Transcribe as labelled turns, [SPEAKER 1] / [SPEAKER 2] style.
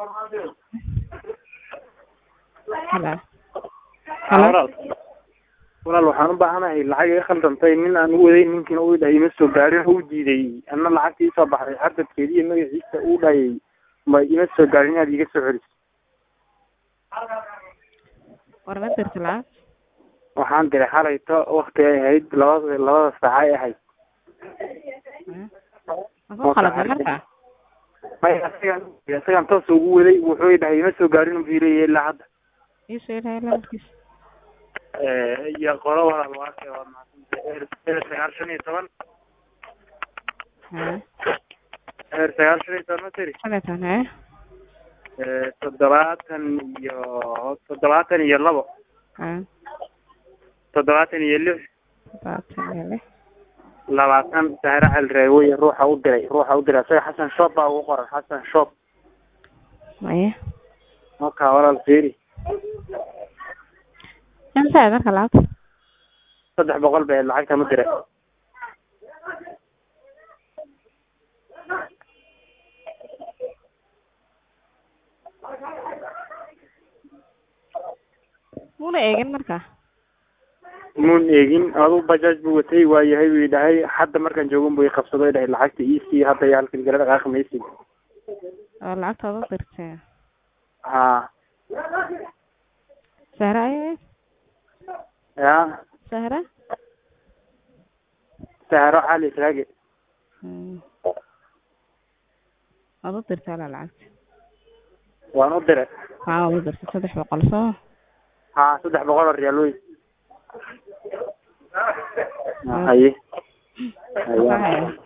[SPEAKER 1] Hello.
[SPEAKER 2] Haa,
[SPEAKER 1] Hello.
[SPEAKER 2] walaal walaal waxaan u baahanahay lacag iga khaldantay nin aan u waday ninkiina uu dhahay ima soo gaarin uu diiday anna lacagtii soo baxday xardadkeedi iyo magaciisa uu dhahayay ma ima soo gaarin inaad iga soo celiso
[SPEAKER 1] War ma dirti lacag?
[SPEAKER 2] waxaan diray xalayto wakti ay ahayd labada labada saac ay ahayd
[SPEAKER 1] Hmm. Ma ku khaldan marka?
[SPEAKER 2] maya isagaan isagaan toos ugu waday wuxuu i dhahay ima soo gaarin uu fiirayay ilaa hadda
[SPEAKER 1] Ii soo ilahay lambarkiisa.
[SPEAKER 2] iyo qolo walaal waa arkay waa mahadsantahay eer eer sagaal shan iyo toban
[SPEAKER 1] Haa.
[SPEAKER 2] eer sagaal shan iyo toban ma tiri
[SPEAKER 1] Xalaytan, hee?
[SPEAKER 2] Eh, toddobaatan iyo toddobaatan iyo labo
[SPEAKER 1] Haa.
[SPEAKER 2] toddobaatan iyo lix
[SPEAKER 1] Labaatan iyo lix.
[SPEAKER 2] labaatan sahre calreewey ruuxa u diray ruuxa u diray isaga xasan shoob baa ugu qoran xasan shoob
[SPEAKER 1] Maya.
[SPEAKER 2] marka walaal fiiri
[SPEAKER 1] Inta aad marka lacagta?
[SPEAKER 2] saddex boqol bay ahayd lacagta ma diray
[SPEAKER 1] Muna eegin marka.
[SPEAKER 2] muun eegin adu bajaaj buu watay waa yahay buu dhahay hadda markaan joogan buu i qabsado dhahay lacagta iisii hadda iyo halkan gala dhaqaaqi maysid
[SPEAKER 1] Oo lacagta u dirtay.
[SPEAKER 2] haa
[SPEAKER 1] Sahra ay
[SPEAKER 2] ya
[SPEAKER 1] Sahra?
[SPEAKER 2] sahro cali israage
[SPEAKER 1] Hmm. Waad u dirtay la lacagta.
[SPEAKER 2] waan u diray
[SPEAKER 1] Haa, waad u dirtay saddex boqol soo.
[SPEAKER 2] haa saddex boqol oo riyaal wey haye haye
[SPEAKER 1] Waxaa